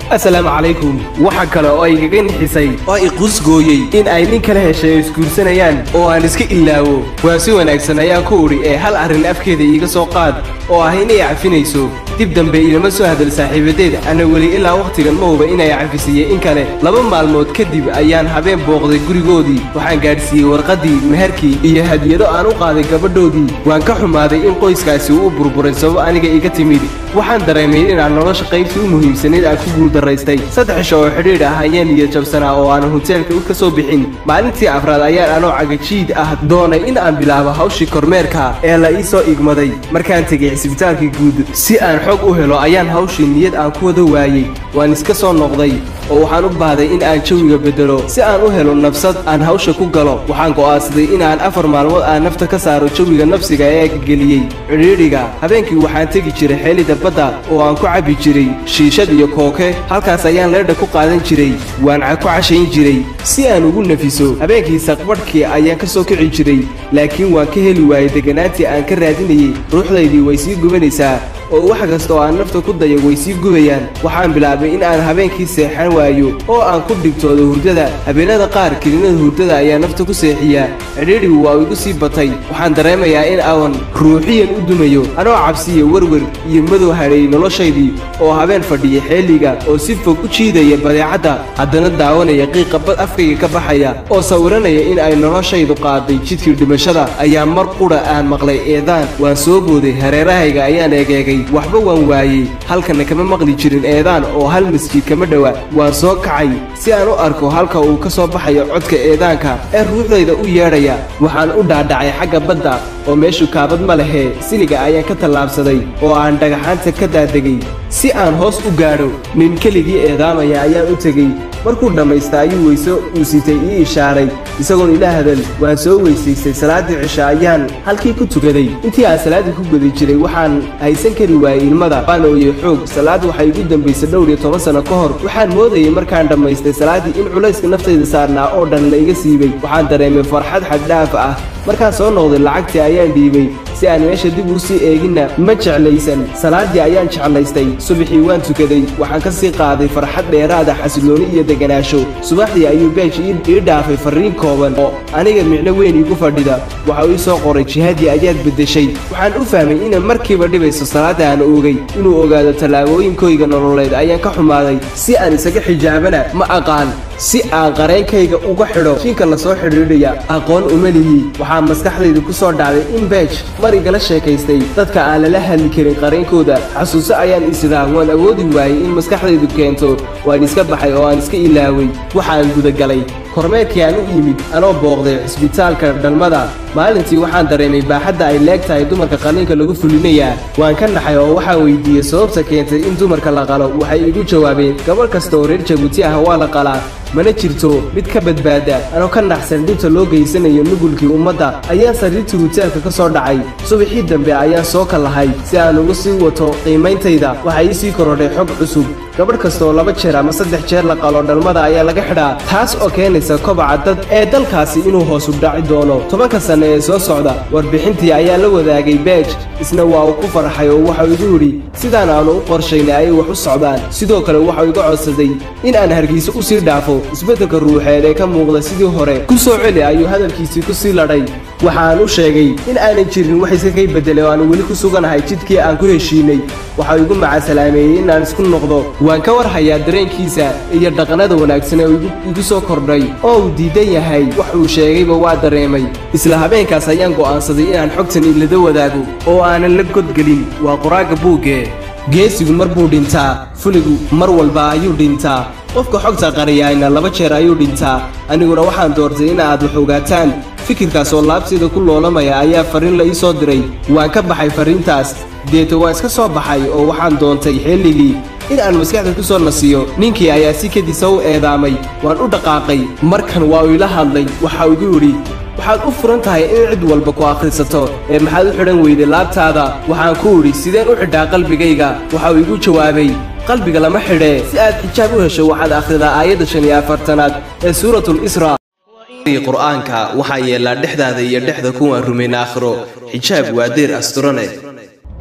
asalaamu calaykum waxa kale oo igaga nixisay oo i qusgooyey in ay nin kala heshay oo isguursanayaan oo aan iska ilaawo waa si wanaagsan ayaan ku udhi ee hal arrin afkeeda iiga soo qaad oo ah inay cafinayso dib dambe ilama soo hadal saaxiibadeed ana weli ilaa wakhtigan ma huba inay cafisiyey in kale laba maalmood kadib ayaan habeen booqday gurigoodii waxaan gaadhsiiyey warqaddii meherkii iyo hadiyado aan u qaaday gabadhoodii waan ka xumaaday in qoyskaasi uu u burburay sabab aniga iga timid waxaan dareemay inaan nolosha qaybtii u muhiimsanayd aan ku guuldaraystay saddex isho oo xidhiidh ah ayaan niyad jabsanaa oo aanan hoteelka ka soo bixin maalintii afraad ayaan anoo cagajiid ah doonay in aan bilaabo hawshii kormeerka ee la ii soo igmaday markaan tegay cisbitaalkii guud si aan xog u helo ayaan hawshii niyad aan ku wada waayey waan iska soo noqday oo waxaan u baahday in aan jawiga beddelo si aan u helo nafsad aan hawsha ku galo waxaan go'aansaday in aan afar maalmood aan nafta ka saaro jawiga nafsiga ee geliyey cidhiidhiga habeenkii waxaan tegi jiray xeelida badda oo aan ku cabbi jiray shiishad iyo kooke halkaas ayaan leedha ku qaadan jiray waan ku cashayn jiray si aan ugu nafiso habeenkii saqbadhkii ayaan ka soo kici jiray laakiin waan ka heli waayey deganaantii aan ka raadinayey ruuxdaydii way sii gubanaysaa oo wax kasta oo aan nafta ku dayo way sii gubayaan waxaan bilaabay in aan habeenkii seexan waayo oo aan ku dhigtoodo hurdada habeenada qaar kelinada hurdada ayaa nafta ku seexiyaa cidhiidhigu waa igu sii batay waxaan dareemayaa in aan ruuxiyan u dumayo anoo cabsiya werwer iyo madow hadheeyey noloshaydii oo habeen fadhiya xeeliga oo si fog u jiidaya badeecadda haddana daawanaya qiiqa bad afkayga ka baxaya oo sawiranaya in ay noloshaydu qaaday jidkii dhimashada ayaa mar qudha aan maqlay eedaan waan soo booday hareerahayga ayaan eegeegay waxba waan waayey halkana kama maqli jirin eedaan oo hal masjid kama dhowa waan soo kacay si aan u arko halka uu ka soo baxayo codka eedaanka ee ruuxdayda u yeedhaya waxaan u dhaadhacay xagga badda oo meeshu kaabad ma lehee siliga ayaan ka tallaabsaday oo aan dhagaxaanta ka daadegay si aan hoos u gaadho nin keligii eedaamaya ayaan u tegey markuu dhammaysta ayuu weyso uu sitay ii ishaaray isagoon ila hadal waan soo weysaystay salaaddii cisho ayaan halkii ku tukaday intii aan salaaddii ku guda jiray waxaan haysan kari waayey ilmada waan ooyey xoog salaad waxay igu dambaysay dhowr iyo toban sanno ka hor waxaan moodayay markaan dhammaystay salaaddii in culayska naftayda saarnaa oo dhan la iga siibay waxaan dareemay farxad xaddhaaf ah markaan soo noqday lacagtii ayaan dhiibay si aan meesha dib u sii eeginna ma jeclaysan salaaddii ayaan jeclaystay subaxii waan tukaday waxaan ka sii qaaday farxad dheeraada xasilooni iyo deganaasho subaxdii ayuu beej ii dhaafay farriin kooban oo aniga micno weyn iigu fadhida waxa uu ii soo qoray jihaadii ayaad beddeshay waxaan u fahmay inay markiiba dhibayso salaadda aan oogay inuu ogaado tallaabooyinkooyga nololeed ayaan ka xumaaday si aan isaga xijaabana ma aqaan si aan qareenkayga uga xidho jinka la soo xidhiidhaya aqoon uma lihi waxaa maskaxdayda ku soo dhacday in beej mar igala sheekaystay dadka aan lala hadli karin qareenkooda xasuuso ayaan isidaa waan awoodi waayey in maskaxdaydu keento waan iska baxay oo aan iska ilaaway waxaan gudagalay kormeerkii aan u yimid anoo booqday cisbitaalka dhalmada maalintii waxaan dareemay baaxadda ay leeg tahay dumarka qalliinka lagu fulinayaa waan ka naxay oo waxaan weydiiyey sababta keentay in dumarka la qalo waxay igu jawaabeen gabadh kasta oo reer jabuuti ah waa la qalaa mana jirto mid ka badbaada anoo ka naxsan dhibta loo geysanayo nugulkii ummadda ayaan sariirtii hutaelka ka soo dhacay subaxii dambe ayaan soo kallahay si aan ugu sii wato qiimayntayda waxaa ii sii korodhay xog cusub gabadh kastaoo laba jeer ama saddex jeer la qalo dhalmada ayaa laga xidhaa taas oo keenaysa kobaca dad ee dalkaasi inuu hoosu dhaci doono tobanka sanne ee soo socda warbixintii ayaa la wadaagay beej isna waa uu ku farxay oo waxau igu yidhi sidaan aanu u qorshaynay ayay wax u socdaan sidoo kale waxau iga codsaday in aan hargeysa u sii dhaafo isbeddelka ruuxeed ee ka muuqda sidii hore ku soo celi ayuu hadalkiisii ku sii ladhay waxaan u sheegay in aanan jirin wax iska kay beddelay oo aan weli ku suganahay jidkii aan ku heshiinay waxau igu macasalaameeyey inaan isku noqdo waan ka war hayaa dareenkiisa iyo dhaqanada wanaagsan ee igu soo kordhay oo uu diidan yahay wax uu sheegayba waa dareemay isla habeenkaas ayaan go'aansaday inaan xogtan ilada wadaago oo aanan la godgelin waa qoraaga buugge geesigu mar buu dhintaa fuligu mar walba ayuu dhintaa qofka xogta qariyayna laba jeer ayuu dhintaa aniguna waxaan doortay in aad wax ogaataan fikirkaas oo laabtayda ku loolamaya ayaa farriin la ii soo diray waan ka baxay farriintaas deeto waan iska soo baxay oo waxaan doontay xilligii in aan maskaxda ku soo nasiyo ninkii ayaa si kadisa u eedaamay waan u dhaqaaqay markan waa uu ila hadlay waxa uu igu yidhi waxaad u furan tahay in cid walba ku akhrisato ee maxaad u xidhan weyday laabtaada waxaan ku idhi sideen u xidhaa qalbigayga waxa uu igu jawaabay qalbiga lama xidhee si aad xijaab u hesho waxaad akhridaa aayadda shan iyo afartanaad ee suuratul isra qur'aanka waxaa yeelaa dhexdaada iyo dhexda kuwaan rumayn aakhiro xijaab waa deyr asturane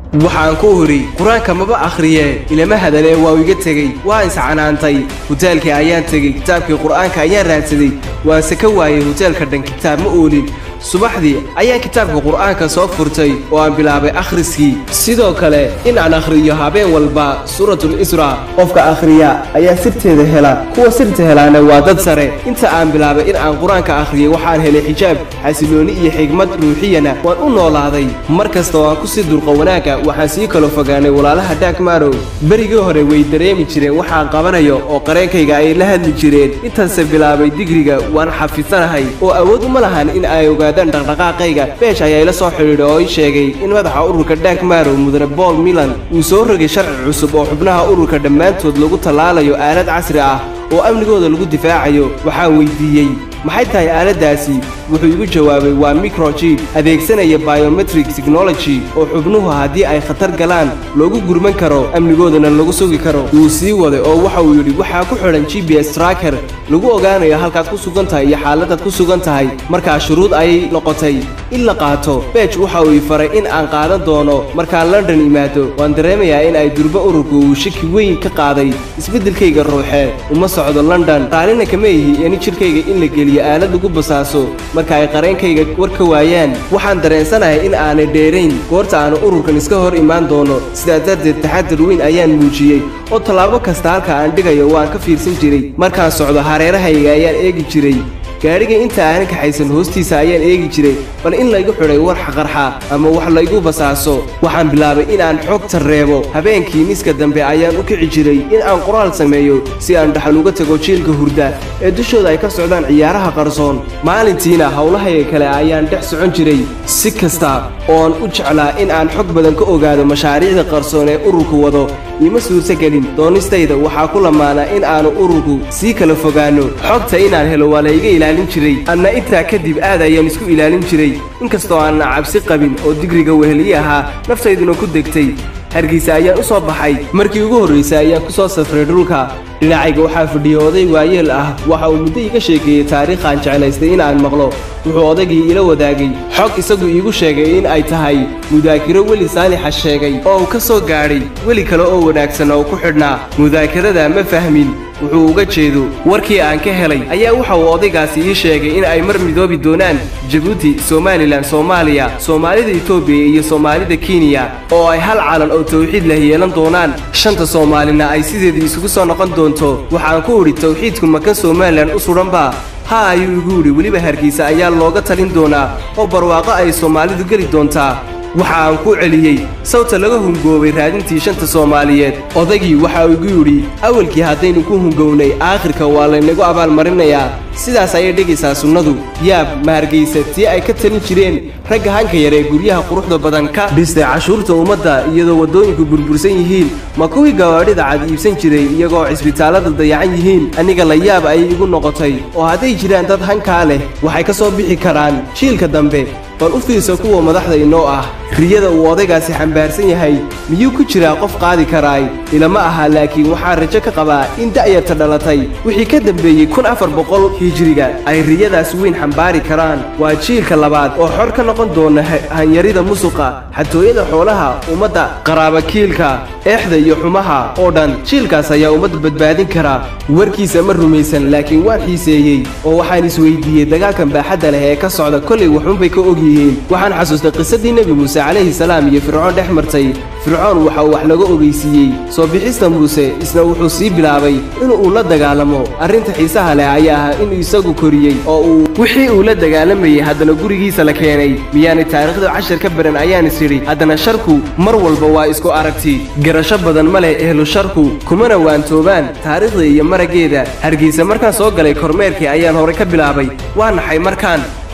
waxaan ku huri qur-aanka maba akhriye ilama hadalee waa iga tegey waan iscanaantay hoteelkii ayaan tegey kitaabkii qur-aanka ayaan raadsaday waanse ka waayey hoteelka dhan kitaab ma oolin subaxdii ayaan kitaabka qur-aanka soo furtay oo aan bilaabay akhriskii sidoo kale in aan akhriyo habeen walba suuratul isra qofka akhriya ayaa sirteeda hela kuwa sirta helaana waa dad sare inta aan bilaabay in aan qur-aanka akhriyay waxaan helay xijaab xasilooni iyo xigmad ruuxiyana waan u noolaaday mar kasta oo aan ku sii durqa wanaagga waxaan sii kalo fogaanay walaalaha daak marow berigii hore way dareemi jireen waxaan qabanayo oo qareenkayga ay la hadli jireen intaanse bilaabay digriga waan xafidsanahay oo awood uma lahan in ay ogaadaan dhaqdhaqaaqayga beesh ayaa ila soo xidhiidha oo ii sheegay in madaxa ururka daak marow mudane bool milan uu soo rogay sharci cusub oo xubnaha ururka dhammaantood lagu tallaalayo aalad casri ah oo amnigooda lagu difaacayo waxaan weydiiyey maxay tahay aaladdaasi wuxuu igu jawaabay waa microchip adeegsanaya biometric technology oo xubnuhu haddii ay khatar galaan loogu gurman karo amnigoodana lagu sugi karo wuu sii waday oo waxa uu yidhi waxaa ku xidhan g b s tracker lagu ogaanayo halkaad ku sugan tahay iyo xaaladaad ku sugan tahay markaa shuruud ayay noqotay in la qaato beej waxa uu ii faray in aan qaadan doono markaan london imaado waan dareemayaa in ay durbo ururku uu shaki weyn ka qaaday isbeddelkayga ruuxee uma socdo london raallina kama ihi in jidhkayga in la geliyo aalad lagu basaaso marka ay qareenkayga war ka waayaan waxaan dareensanahay in aanay dheerayn goorta aanu ururkan iska hor imaan doono sidaa darteed taxadar weyn ayaan muujiyey oo tallaabo kasta halka aan dhigayo waan ka fiirsan jiray markaan socdo hareerahayga ayaan eegi jiray gaadhiga inta aanan kaxaysan hoostiisa ayaan eegi jiray bal in laygu xidhay war xaqarxa ama wax laygu basaaso waxaan bilaabay in aan xogta reebo habeenkii miska dambe ayaan u kici jiray in aan qoraal sameeyo si aan dhaxal uga tago jiilka hurda ee dushooda ay ka socdaan ciyaaraha qarsoon maalintiina howlahayga kale ayaan dhex socon jiray si kasta ooan u jeclaa in aan xog badan ka ogaado mashaariicda qarsoon ee ururku wado iima suurtagelin doonistayda waxaa ku lamaanaa in aanu ururku sii kala fogaanno xogta inaan helo waa layga ilaalin jiray anna intaa kadib aad ayaan isku ilaalin jiray inkastoo aanna cabsi qabin oo digriga weheliye ahaa naftayduna ku degtay hargeysa ayaan u soo baxay markii ugu horraysay ayaan ku soo safray dhulka dhinacayga waxaa fadhiyay oday waayeel ah waxa uu muddo iga sheekeeyey taariikhaan jeclaystay in aan maqlo wuxuu odaygii ila wadaagay xog isagu iigu sheegay in ay tahay mudaakiro weli saalixa sheegay oo uu ka soo gaadhay weli kale oo wanaagsan oo ku xidhnaa mudaakirada ma fahmin wuxuu uga jeedo warkii aan ka helay ayaa waxa uu odaygaasi ii sheegay in ay mar midoobi doonaan jabuuti somalilan soomaaliya soomaalida etoobiya iyo soomaalida kenya oo ay hal calan oo tawxiid leh yeelan doonaan shanta soomaalina ay sideedii isugu soo noqon doonto waxaan ku idhi tawxiidku makan somalilan u sudhanba ha ayuu igu idhi weliba hargeysa ayaa looga talin doonaa oo barwaaqo ay soomaalidu geli doontaa waxa aan ku celiyey sawta laga hungoobay raadintii shanta soomaaliyeed odaygii waxa uu igu yidhi awalkii haddaynu ku hungownay aakhirka waa laynagu abaalmarinayaa sidaas ayay dhegaysaa sunnadu yaab ma hargaysa tii ay ka talin jireen ragga hanka yar ee guryaha quruxda badan ka dhistay cashuurta ummadda iyadoo waddooyinku burbursan yihiin ma kuwii gawaadhida cad iibsan jiray iyagoo cisbitaallada dayacan yihiin aniga la yaab ayay igu noqotay oo hadday jiraan dad hankaa leh waxay ka soo bixi karaan jiilka dambe bal u fiirsa kuwa madaxda inoo ah riyada uu odaygaasi xambaarsan yahay miyuu ku jiraa qof qaadi karaay ilama aha laakiin waxaa rajo ka qabaa in da'yarta dhalatay wixii ka dambeeyey kun afar boqol hijiriga ay riyadaas weyn xambaari karaan waa jiilka labaad oo xor ka noqon doona hanyarida musuqa xatooyada xoolaha ummadda qaraabakiilka eexda iyo xumaha oo dhan jiilkaas ayaa ummadda badbaadin karaa warkiisa ma rumaysan laakiin waan xiiseeyey oo waxaan isweydiiyey dagaalkan baaxadda leh ee ka socda kolay waxunbay ka og yihiin waxaan xasuustay qisadii nebi muuse calayhi salaam iyo fircoon dhex martay fircoon waxa uu wax laga ogeysiiyey soo bixista muuse isna wuxuu sii bilaabay in uu la dagaalamo arrinta xiisaha leh ayaa ah inuu isagu koriyey oo uu wixii uu la dagaalamayey haddana gurigiisa la keenay miyaanay taariikhda cashar ka baran ayaan is idhi haddana sharku mar walba waa isku aragti garasho badan ma leh ehlu sharku kumana waantoobaan taariikhda iyo maraggeeda hargeysa markaan soo galay kormeerkii ayaan hore ka bilaabay waa naxay markaan